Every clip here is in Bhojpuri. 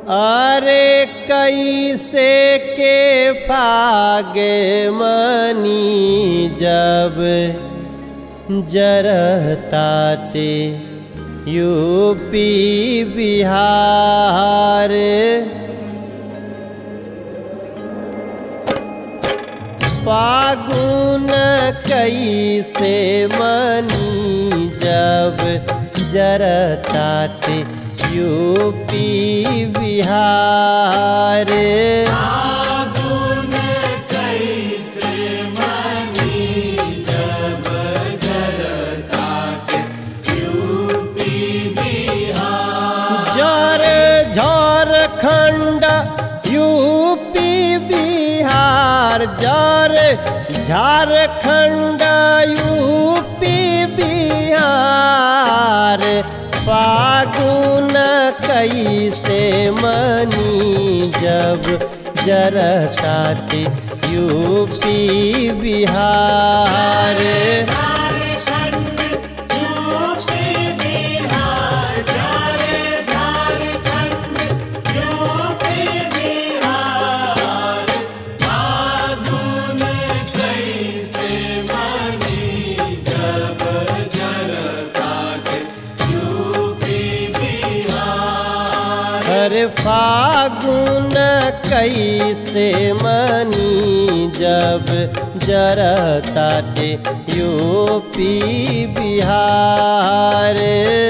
अरे कैसे के फागे मनी जब जरताटे यूपी बिहार फागुन कैसे मनी जब जरताटे यूपी बिहार जर झारखंड यूपी बिहार जर झारखंड यूपी बिहार फागुन कैसे मनी जब जरताटे यूपी बिहार हर फागुन कैसे मनी जब जरताटे यूपी बिहार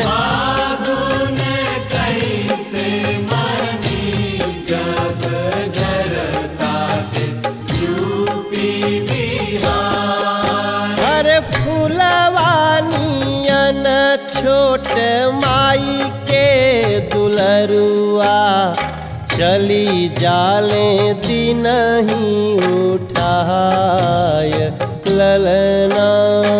हर फुलवानियन छोट माई के दुलरुआ चली जाले दिन ही उठाय ललना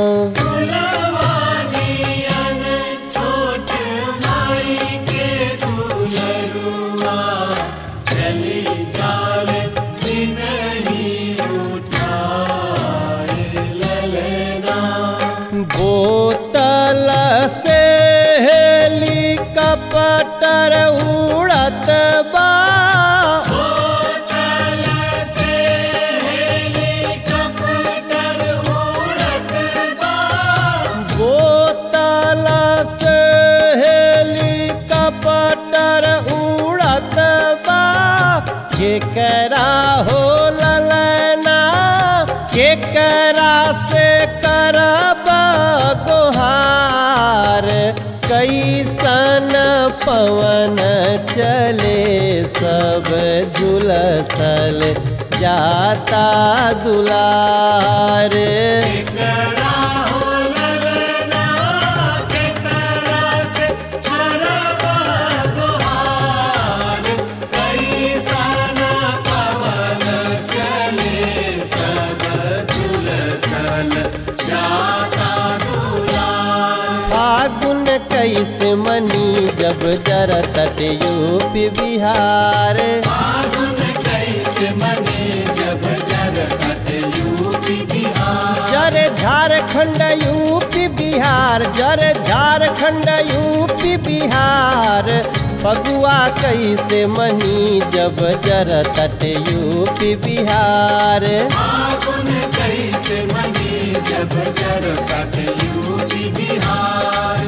बोतल से हेलीकॉप्टर उड़त बा बोतल से हेलीकॉप्टर उड़त बा केकरा हो ललना केकरा से करब गोहार कैसन पवन चले सब झुलसल जाता दुलार फागुन कैसे मनी जब जरतट यूपी बिहार जर झारखंड यूपी बिहार जर झारखंड यूपी बिहार फगुआ कैसे मनी जब जरतट यूपी बिहार जब जर कट यूपी बिहार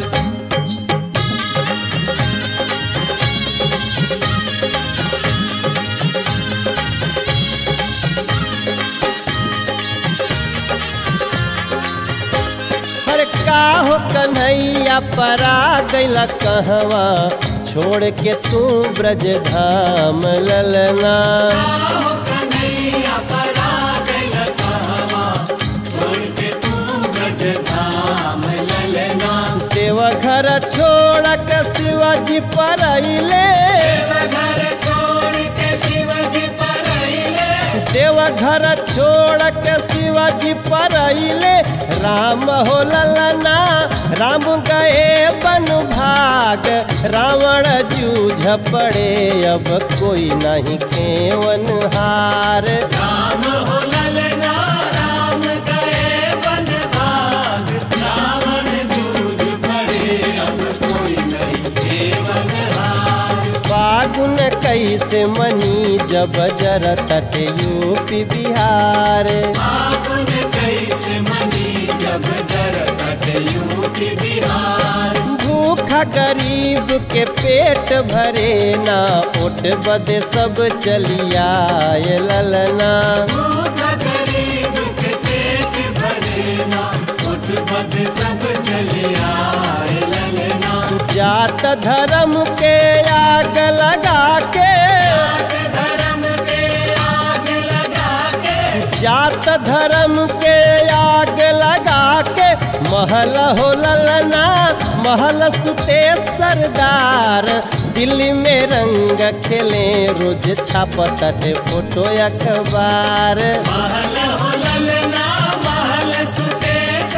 हर का हो कन्हैया परा गैला कहवा छोड़ के तू ब्रज धाम ललना आहो कन्हैया परा गइल कहवा, छोड़ के तू ब्रज धाम ललना। देवघर छोड़ के शिवाजी पर अइले देवघर छोड़ के शिवजी परइले, देवघर छोड़ के शिवाजी पर अइले राम हो ललना राम गए बन भाग रावण जूझ पड़े अब कोई नहीं खेवन हार राम हो ललना, राम गए वन भाग, रावण जूझ पड़े, अब कोई नहीं केवल हार। फागुन कैसे मनी जब जरतट यूपी बिहार फागुन कैसे मनी जब जरतट यूपी बिहार भूखा गरीब के पेट भरे ना ओट बद सब चलिया ललना भूख गरीब के पेट भरे ना उठ बद सब चलिया ललना जात धर्म के आग लगा के जात धर्म के आग लगा के जात धर्म के आग लगा के महल हो ललना महल सुते सरदार दिल्ली में रंग खेले रोज छापतट फोटो अखबार महल हो ललना महल सुते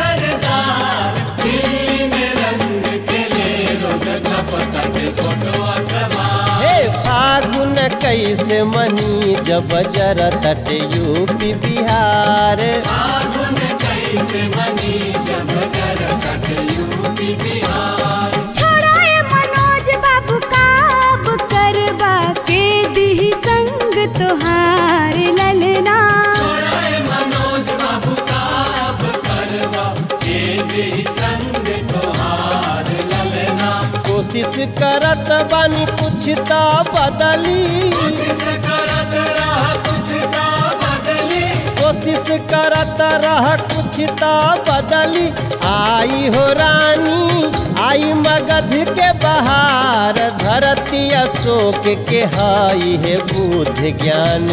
सरदार दिल्ली में रंग खेले रोज छपतट फोटो अखबार हे फागुन कैसे मनी जब जरतट यूपी बिहार फागुन कैसे बनी जब जरतट यूपी बिहार छोड़ाए मनोज बाबू काब करबा के दिही संग तोहार ललना छोड़ाए मनोज बाबू का अब करवा के भी संग तोहार ललना कोशिश करत बानी कुछ तो बदली कोशिश करत रह कुछ का बदली कोशिश करत रह कुछ तो बदली आई हो रानी आई मगध के बहार धरती अशोक के हाई है बुद्ध ज्ञान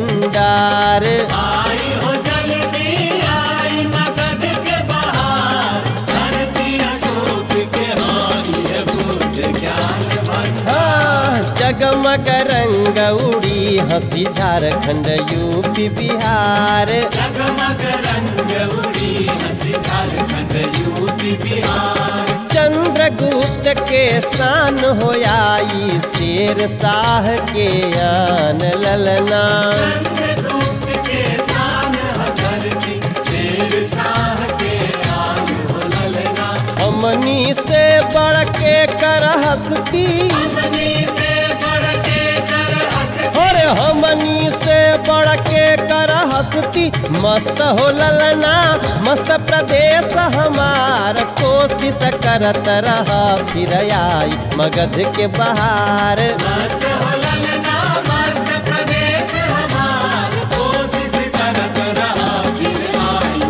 भंडार आई हो जल्दी आई मगध के बहार धरती अशोक के हारी है बुद्ध ज्ञान भंडार हाँ, जगमग रंग उड़ी हंसी झारखंड यूपी बिहार जगमग रंग उड़ी हंसी झारखंड यूपी बिहार चंद्रगुप्त के शान हो आई शेर शाह के आन ललना चंद्रगुप्त के शान हर की शेर शाह के आन हो ललना हमनी से बढ़ के कर हंसती अपनी से बढ़ के कर हंस और हमनी से बढ़ के कर हंसती मस्त हो ललना मस्त प्रदेश हमार कोशिश करत रहा फिर आई मगध के बहार मस्त हो ललना मस्त प्रदेश हमार कोशिश करत रहा फिर आई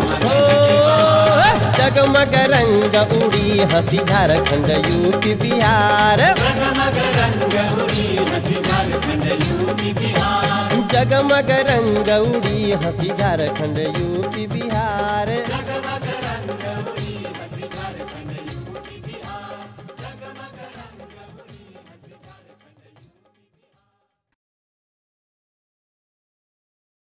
मगध के जगमग रंग उड़ी हंसी झारखंड यूपी बिहार जगमग रंग उड़ी हंसी झारखंड यूपी बिहार जगमग रंग उड़ी हंसी झारखंड यूपी बिहार जगमग